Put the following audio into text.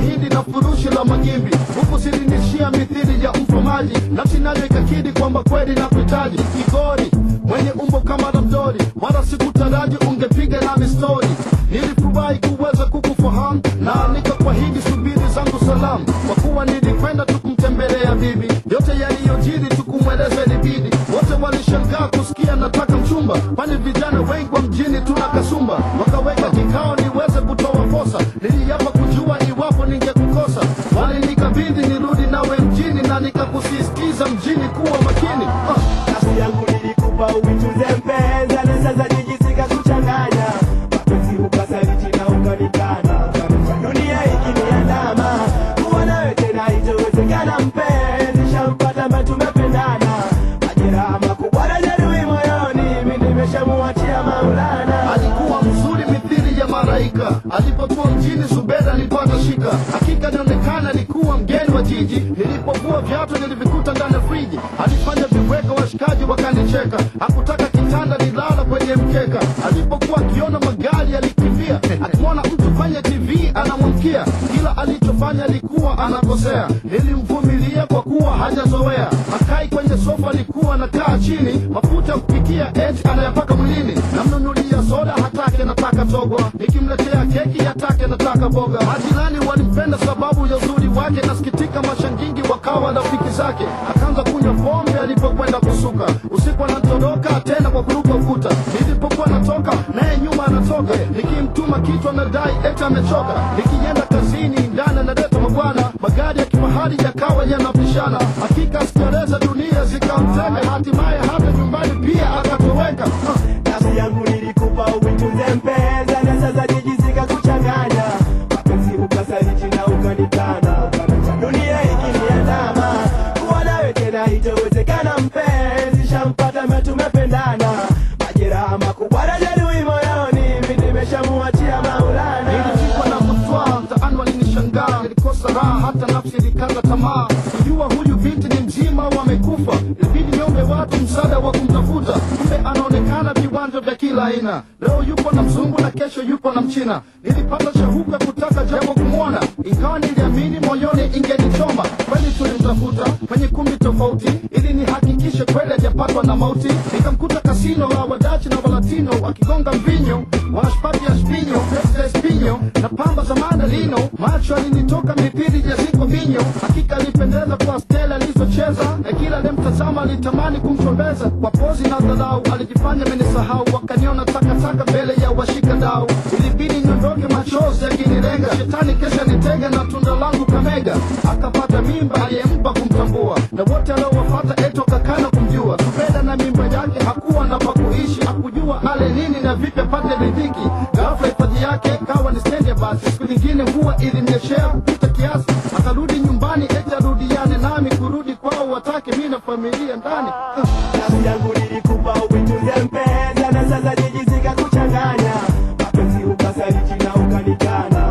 mahindi na furushi la magimbi huku silinishia mithili ya mfamaji nafsi nayo ikakidi kwamba kweli na kuhitaji kigori mwenye umbo kama ramdori wala sikutaraji ungepiga nami stori nilifurahi kuweza kukufahamu na nikakwahidi subiri zangu salamu kwa kuwa nilikwenda tukumtembelea bibi yote yaliyojiri tukumweleza libidi wote walishangaa kusikia nataka mchumba kwani vijana wengi wa mjini tuna kasumba wakaweka kikao niweze kutoa posa niliapa kujua iwapo ningekukosa walinikabidhi nirudi nawe mjini na nikakusisitiza mjini kuwa makini ah. nafsi yangu nilikupa uitunze mpenzi na sasa jijisika kuchanganya mapenzi ukasaliti na ukanikana dunia ikiniandama kuwa nawe tena itowezekana mpenzi shampata mba tumependana majeraha makubwa na jeruhi moyoni mi nimeshamuachia maulana alikuwa mzuri mithili ya maraika alipokuwa mjini subeda nilipata shika hakika nionekana alikuwa mgeni wa jiji nilipokuwa viatu nilivikuta ndani ya friji alifanya viweka washikaji wakanicheka hakutaka kitanda nilala kwenye mkeka alipokuwa akiona magari alikimbia akimwona mtu kwenye tv anamwamkia kila alichofanya alikuwa anakosea nilimvumilia kwa kuwa hajazoea akai kwenye sofa alikuwa anakaa chini mafuta ya kupikia eti anayapaka mwilini namnunulia soda hatake nataka togo nikimletea keki hatake nataka boga majirani walimpenda sababu ya uzuri wake nasikitika mashangingi wakawa rafiki zake akaanza kunywa pombe alipokwenda kusuka usiku anatoroka tena kwa kuruka ukuta nilipokuwa natoka naye nyuma anatoka nikimtuma kichwa nadai eti amechoka nikienda kazini ndani analeta mabwana magari ya kifahari yakawa yanapishana hakika sikereza dunia zikamtega hatimaye hata nyumbani pia akatoweka Ah. nafsi yangu nilikupa uitunze mpenzi na sasa jijisika kuchanganya mapenzi ukasaliti na ukanikana dunia ikiniandama kuwa nawe tena itowezekana mpenzi shampata me tumependana majeraha makubwa na jeruhi moyoni mi nimeshamuachia maulana nilipigwa na kutwaa mtaani walinishangaa nilikosa raha hata nafsi ilikata tamaa kujua huyu binti ni mzima au amekufa ilibidi niombe watu msaada wa kumtafuta kumbe anaonekana viwanja vya kila aina leo yupo na mzungu na kesho yupo na mchina nilipata shauku ya kutaka japo kumwona ingawa niliamini moyoni ingenichoma kweli tulimtafuta kwenye kumbi tofauti ili nihakikishe kweli hajapatwa na mauti nikamkuta kasino la wadachi na walatino wakigonga mvinyo wanashpati ya spinyo pesa ya spinyo na pamba za mandalino macho alinitoka mipiri ya ziko vinyo hakika alipendeza kwa stela alizocheza na kila alimtazama alitamani kumchombeza kwa pozi na dharau alijifanya amenisahau wakaniona takataka mbele ya washika dau ilibidi niondoke machozi yakinilenga shetani kesha nitega na tunda langu kamega akapata mimba aliyempa kumtambua na wote aliowafata eto kakana kumjua tupenda na mimba yake hakuwa na pakuishi hakujua ale nini na vipi apate riziki ghafla hifadhi yake kawa ni stendi ya basi siku nyingine huwa ilimnyeshea kupita kiasi akarudi nyumbani eti arudiane nami kurudi kwao watake mi na familia ndani nafsi yangu nilikupa uitunze mpenzi na sasa jijisika kuchanganya mapenzi ukasaliti na ukanikana